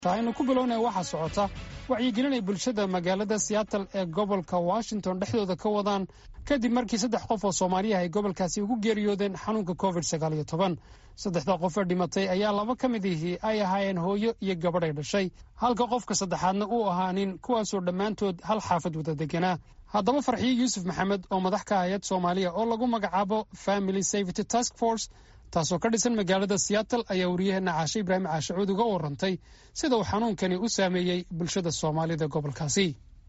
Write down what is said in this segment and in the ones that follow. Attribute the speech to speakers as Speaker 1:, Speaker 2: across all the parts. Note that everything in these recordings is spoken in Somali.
Speaker 1: aynu ku bilownaya waxaa socota wacyigelinay bulshada magaalada siyaatal ee gobolka washington dhexdooda ka wadaan kadib markii saddex qof oo soomaaliyaha ay gobolkaasi ugu geeriyoodeen xanuunka covid sagaaliyo toban saddexda qof ee dhimatay ayaa laba ka mid ihii ay ahaayeen hooyo iyo gabadhay dhashay halka qofka saddexaadna uu ahaa nin kuwaasoo dhammaantood hal xaafad wada deganaa haddaba farxiyo yuusuf maxamed oo madax ka hayad soomaaliya oo lagu magacaabo family safety task force taasoo ka dhisan magaalada siyaatal ayaa wariyaheena caashe ibraahim caashacuud uga warantay sida uu xanuunkani u saameeyey bulshada soomaalida gobolkaasi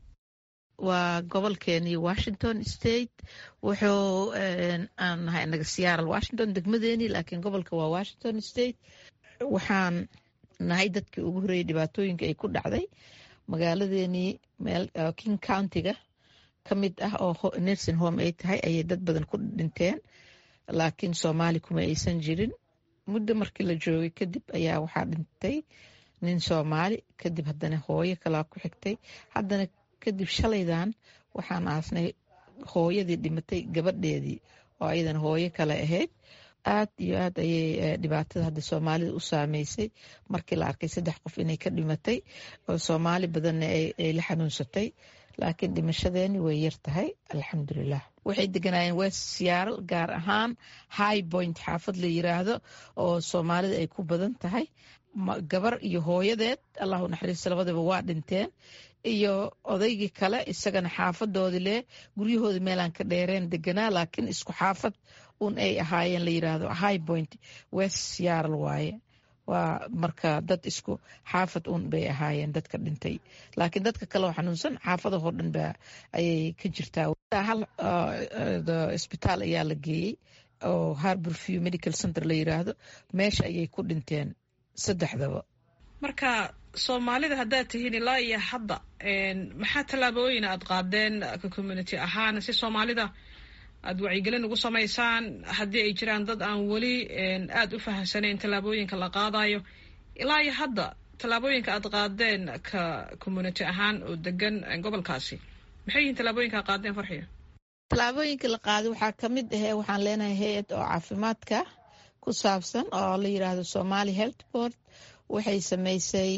Speaker 2: waa gobolkeenii washington state wuxuu aan nahay anaga siyaaral washington degmadeenii laakiin gobolka waa washington state waxaan nahay dadkii ugu horreeyey dhibaatooyinka ay ku dhacday magaaladeenii meel king countiga ka mid ah oo nursing home ay tahay ayay dad badan ku dhinteen laakiin soomaali kuma aysan jirin muddo markii la joogay kadib ayaa waxaa dhintay nin soomaali kadib haddana hooyo kalaa ku xigtay haddana kadib shalaydan waxaan aasnay hooyadii dhimatay gabadheedii oo ayadana hooyo kale ahayd aad iyo aad ayay dhibaatada hadda soomaalida u saameysay markii la arkay saddex qof inay ka dhimatay oo soomaali badanna ay la xanuunsatay laakiin dhimashadeeni way yar tahay alxamdulilah waxay deganaayeen west siyaaral gaar ahaan high point xaafad la yiraahdo oo soomaalida ay ku badan tahay gabar iyo hooyadeed allahu naxariista labadaba waa dhinteen iyo odaygii kale isagana xaafadoodii leh guryahoodii meelaan ka dheereen deganaa laakiin isku xaafad un ay ahaayeen la yiraahdo high point west siyaaral waaye waa marka dad isku xaafad un bay ahaayeen dadka dhintay laakiin dadka kale oo xanuunsan xaafadahoo dhan ba ayay ka jirtaa hal isbitaal ayaa la geeyey oo harbor view medical center la yiraahdo meesha ayay ku dhinteen saddexdaba
Speaker 3: marka soomaalida haddaad tihiin ilaa iyo hadda maxaa tallaabooyin aad qaadeen ka community ahaan si soomaalida aada wacyigelin ugu samaysaan haddii ay jiraan dad aan weli aada u fahamsanayn tallaabooyinka la qaadayo ilaa iyo hadda tallaabooyinka aad qaadeen ka community ahaan oo degan gobolkaasi maxay yihiin tallaabooyinka ad qaadeen farxiyo
Speaker 2: tallaabooyinka la qaaday waxaa ka mid ahee waxaan leenahay hay-ad oo caafimaadka ku saabsan oo la yiraahdo somali health board waxay samaysay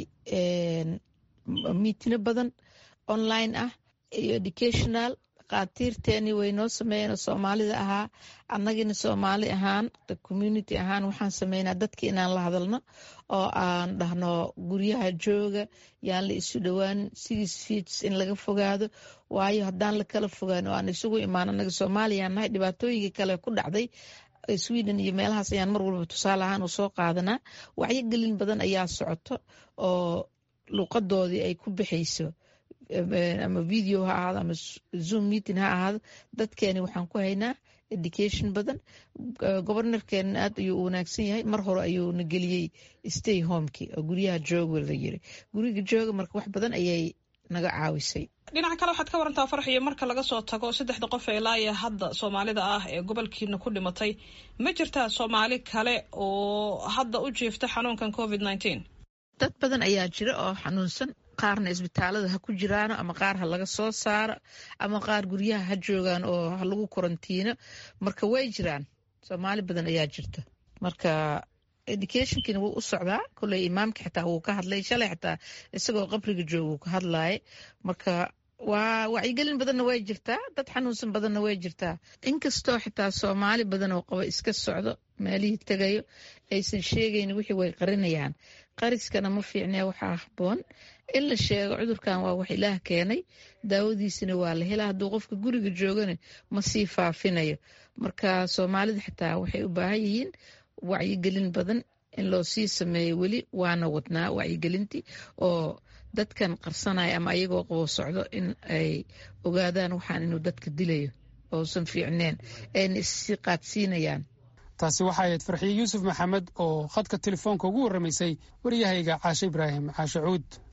Speaker 2: miitino badan online ah iyo educational dhakhaatiirteeni way noo sameeyeen oo soomaalida ahaa annagina soomaali ahaan community ahaan waxaan sameynaa dadki inaan la hadalno oo aan dhahno guryaha jooga yaan la isu dhowaanin six feets in laga fogaado waayo haddaan la kala fogaan oo aan isugu imaan annaga soomaaliyaan nahay dhibaatooyinkii kale ku dhacday sweden iyo meelahaas ayaan mar walba tusaale ahaan u soo qaadanaa wacyogelin badan ayaa socoto oo luuqadoodii ay ku bixayso ama video ha ahaado ama zoom meeting ha ahaado dadkeeni waxaan ku haynaa education badan gobornorkeena aad ayuu u wanaagsan yahay mar hore ayuu na geliyey stay homeki oo guryaha jooga la yiri guriga jooga marka wax badan ayay naga caawisay
Speaker 3: dhinaca kale waxaad ka warantaa farxiyo marka laga soo tago saddexda qof ee laaya hadda soomaalida ah ee gobolkiina ku dhimatay ma jirtaa soomaali kale oo hadda u jiifta xanuunkan covid nineteen
Speaker 2: dad badan ayaa jira oo xanuunsan qaarna isbitaalada ha ku jiraano ama qaar ha laga soo saaro ama qaar guryaha ha joogaan oo ha lagu karantiino marka way jiraan soomaali badan ayaa jirta marka educationkiina wuu u socdaa koley imaamka xitaa wuu ka hadlay shalay xitaa isagoo qabriga jooga wuu ka hadlaaya marka waa wacyigelin badanna way jirtaa dad xanuunsan badanna way jirtaa inkastoo xitaa soomaali badan oo qaba iska socdo meelihii tegayo aysan sheegayn wixii way qarinayaan qariskana ma fiicnee waxaa haboon in la sheego cudurkan waa wax ilaah keenay daawadiisina waa la helaa hadduu qofka guriga joogana ma sii faafinayo marka soomaalida xitaa waxay u baahan yihiin wacyigelin badan in loo sii sameeyo weli waana wadnaa wacyigelintii oo dadkan qarsanaya ama ayagoo qabo socdo in ay ogaadaan waxaan inuu dadka dilayo ousan fiicneen ayna issii qaadsiinayaan
Speaker 1: taasi waxaa ahayd farxiye yuusuf maxamed oo khadka telefoonka ugu warramaysay waryahayga caashe ibraahim caashe cuud